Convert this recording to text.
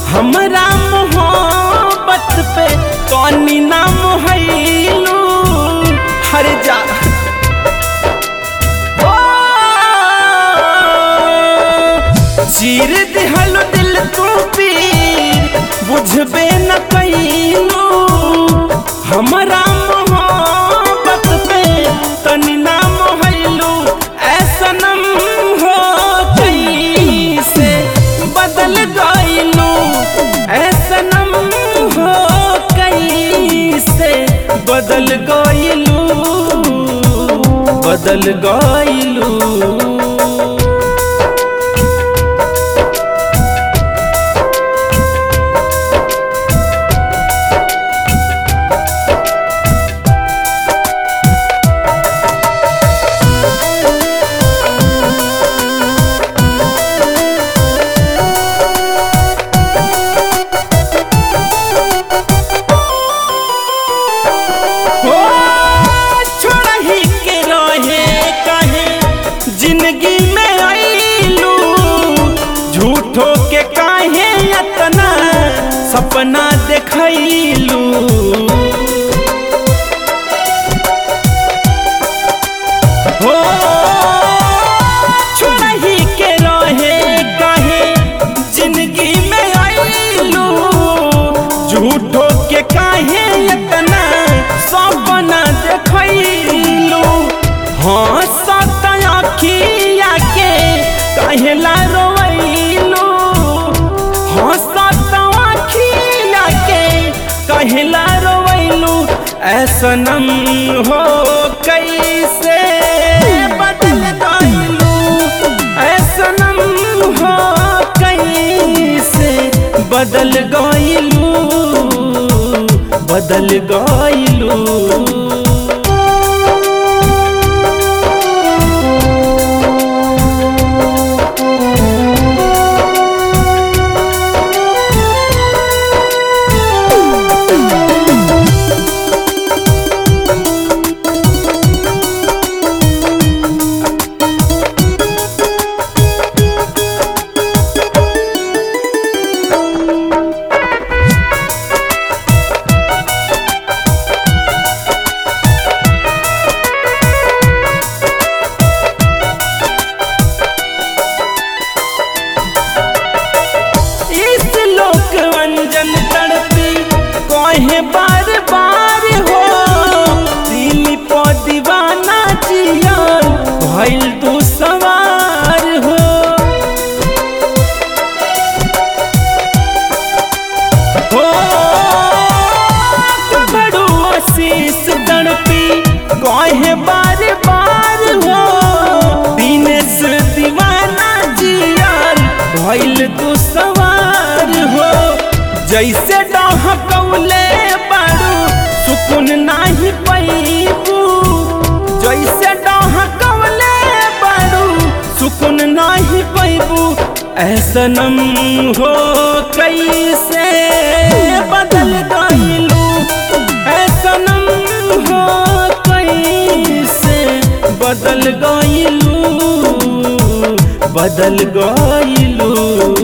हमरा मोहब्बत पे कौनी नाम हैलू हर जा ओ, चीर दिहल दिल तू पीर बुझबे न कैलू हमरा मोहब्बत पे तनी नाम हैलू ऐसनम हो कैसे बदल गइलू ऐसनम हो कैसे बदल गइलू बदल गइलू हो छोड़ही के रहे काहे जिंदगी में आईलू झूठो के काहे इतना सपना देखैलू हो छोड़ही के रहे काहे जिंदगी में आईलू झूठो के काहे इतना सपना देखैलू हाँ सत अखिया के कहेला रोवैलू हाँ सत अखिया के कहेला रोवैलू ऐसनम हो कैसे बदल गइलू ऐसनम हो कैसे बदल गइलू बदल गइलू इस लोक अंजन तड़पी कहे बार बार हो दिल पो दीवाना जियल भइल तू सवार हो हो बड़ू आशीष तड़पी कहे बार बार हो दिनेश दीवाना जियल भइल तू सवार हो जैसे डहकौले बारू सुकून नाही पैबू जैसे डहकौले बारू सुकून नाही पैबू ऐसनम हो कैसे बदल गइलू ऐसनम हो कैसे बदल गइलू बदल गइलू